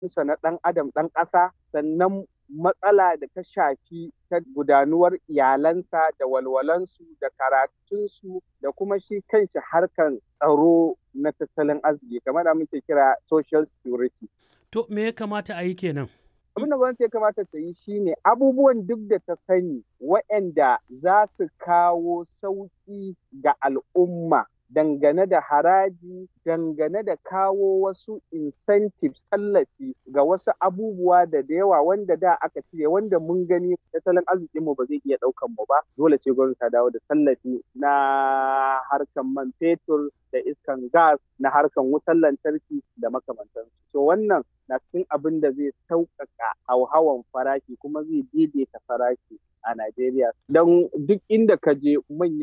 sa na ɗan adam ɗan ƙasa sannan matsala da ta shafi ta gudanuwar iyalansa da walwalansu da karatunsu da kuma shi kanshi harkan tsaro na tattalin arziki kamar da muke kira social security. To me ya kamata a yi kenan? Abin da gwamnati ya kamata ta yi shine abubuwan duk da ta sani waɗanda za su kawo sauƙi ga al'umma dangane da haraji dangane da kawo wasu incentives tallafi ga wasu abubuwa da da yawa wanda da aka cire wanda mun gani tattalin arzikinmu ba zai iya ɗaukan mu ba dole sai gwamnati ta dawo da tallafi na harkan man fetur da iskan gas na harkan wutar lantarki da makamantansu so wannan na cikin abin da zai sauƙaƙa hauhawan farashi kuma zai daidaita farashi a Najeriya don duk inda ka je manyan